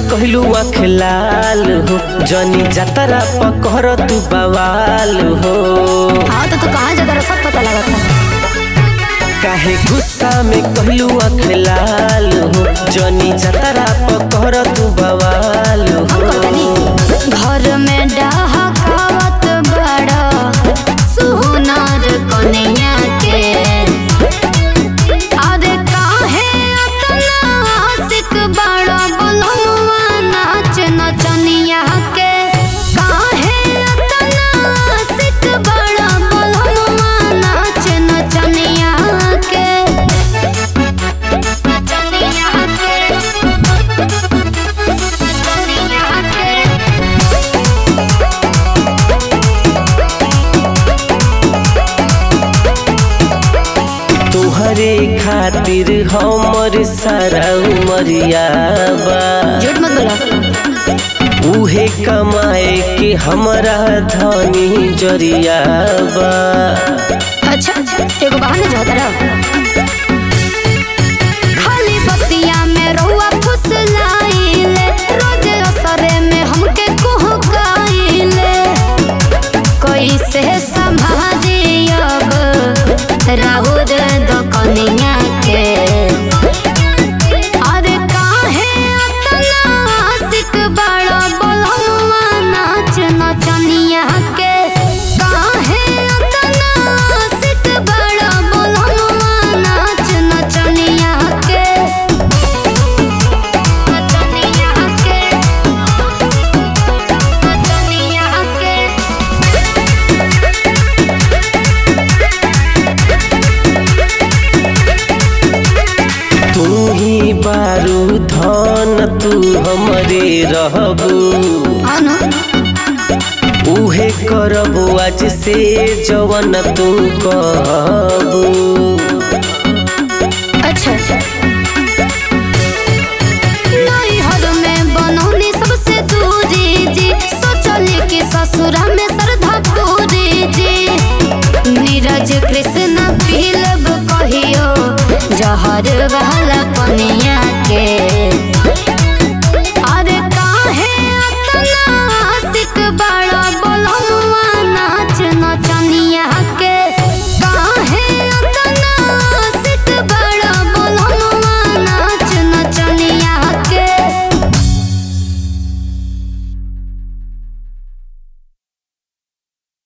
कहलू आँख लाल हो जनी जतरा पकड़ तू बवाल हो हाँ तो तू कहाँ जा तेरा सब पता लगा था काहे गुस्सा में कहलू आँख लाल हो जनी जतरा पकड़ तू बवाल हम हो कहतनी घर में डहकावत बड़ा सुहुनर कन्या के अरे काहे अतना आशिक बड़ा बोलमुआ नाच नचनिया के काहे अतना आशिक बड़ा बोलमुआ नाच नचनिया के नचनिया के नचनिया के तुहरे खातिर हमर सारा उमरिया बा झूठ मत बोला उहे कमाए के हमरा धनी जरिया बा अच्छा एगो बहाना जो होता रहा खाली बतिया में रहुआ फुसलाइले रोज असरे में हमके कुहकाइले कैसे संभाली अब राहुल दुकनिया के अरे काहे अतना आशिक बड़ा बोलमुआ नाच नचनिया के काहे अतना आशिक बड़ा बोलमुआ नाच नचनिया के नचनिया के नचनिया के तू ही बारू धन तू हमरे रहबू अनु उहे करबू आज से जवन तू कहबू अच्छा नैहर में बनौनी सबसे दूरी जी सोचली कि ससुरा में श्रद्धा पूरी जी नीरज कृष्ण पीलब कहियो जहर वाला पनिया